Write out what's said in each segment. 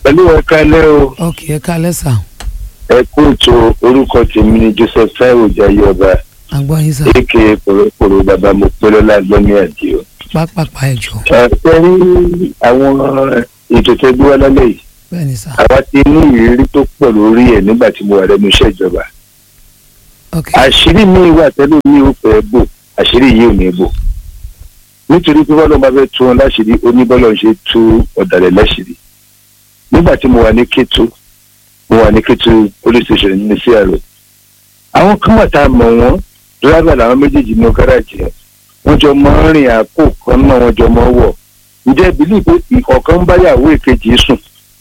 pẹ̀lú ẹ̀ka lẹ́ o ok ẹ kálẹ́ sà ẹ kú ètò orúkọ tèmi ni joseph taiwo jayọba àgbọ̀ yín sà aka kòròkòrò bàbá mo pẹ́ lọ́la gbọ́mí àdìo. pápápá ẹ jọ ẹ fẹ́ rí àwọn ètò tẹ́ gbé wá lálẹ́ yìí bẹ́ẹ̀ ni sà àwa ti ní ìrírí tó pọ̀ lórí ẹ̀ nígbà tí mo wà lẹ́nu iṣẹ́ ìjọba. ok àṣírí mi wà tẹ́lẹ̀ mi ò fẹ́ bò àṣírí yìí ò ní bò nítorí pé bọ́lá bá fẹ́ tú wọn láṣìírí oníbọ́lá ń ṣe tú ọ̀dàlẹ̀ láṣìírí nígbà tí mo wà ní Kétu mo wà ní Kétu police station ní CRO àwọn kan wà tá a mọ̀ wọ́n dírẹ́bà làwọn méjèèjì ní gáràjì yẹn wọ́n jọ mọ́ ń rìn àpò kan náà wọ́n jọ mọ́ wọ̀ ǹjẹ́ bílí pé ọ̀kan ń báyàwó èkejì sùn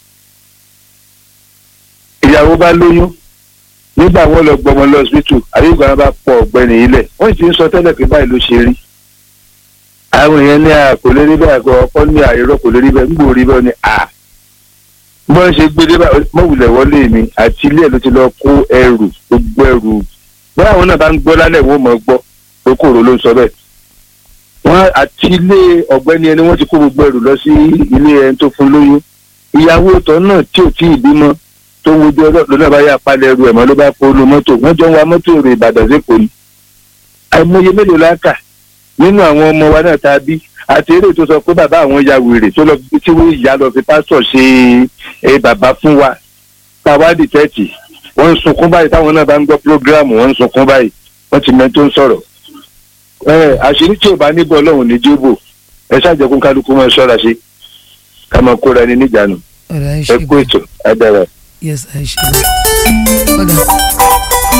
ìyàwó bá lóyún nígbà wọn lọ gbọmọ lọ hospital àyíkò àwọn bá pọ ọ̀gbẹ́ni ilẹ̀ wọ́n sì ń sọ tẹ́lẹ̀ pé báyìí ló ṣe rí àwọn èèyàn ní a kò lè rí bẹ́ẹ̀ àgọ́ ọkọ ní àìrọ́ kò lè rí bẹ́ẹ̀ nígbò rí bẹ́ẹ̀ ni a bọ́n ṣe gbé dé mọ̀wùlẹ̀ wọlé mi àti ilé ẹ̀ ló ti lọ kó ẹrù gbogbo ẹrù bọ́n àwọn náà bá ń gbọ́ lálẹ́ wọ́n mọ̀ gbọ́ pé kòrò ló ń sọ bẹ́ẹ̀ wọ́n àti ilé ọ̀gbẹ́ni ẹni wọ́n ti kó gbogbo ẹrù lọ sí ilé ẹni tó fún lóyún ìyàwó tọ́ náà tí ò tí ì bímọ tó ń wojú ọlọ́pàá lọ́nà bá yà palẹ̀ ẹrù ẹ̀mọ́ ló bá kó lu mọ́tò wọ́n jọ ń wa mọ́tò èrò Ìbàdàn sẹ́kọ̀ọ́ ni àìmọye mélòó la kà nínú àwọn ọmọ wa náà tá a bí àti eré tó sọ pé bàbá àwọn ya wèrè tó lọ tí wọ́n ìyá lọ fi pásítọ̀ ṣe é bàbá fún wa táwádìí tẹ́tì wọ́n ń sunkún báyìí táwọn náà bá ń gbọ́ prógráàmù wọ́n ń sunkún báyìí wọ́n ti mẹ́ tó ń sọ̀rọ̀ ẹ àṣírí tí ò bá níbọ̀ ọlọ́run ní jóbò ẹ ṣàjẹkún kálukú máa ṣọ́ra ṣe ká máa kóra ẹni níjànú ọ̀dà ẹ ẹ ṣe kú bẹ́ẹ̀ ètò adára. yes ẹ ṣe bẹ́ẹ̀ ọ̀dà.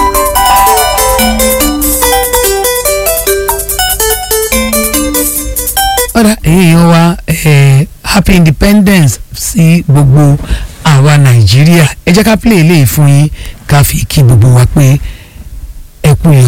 ọ̀dà èèyàn wa eh, happy independence sí gbogbo àwa nàìjíríà ẹ jẹ́ ká play eléyìí fún yín ká fi kí gbogbo wa pé ẹ kú yẹn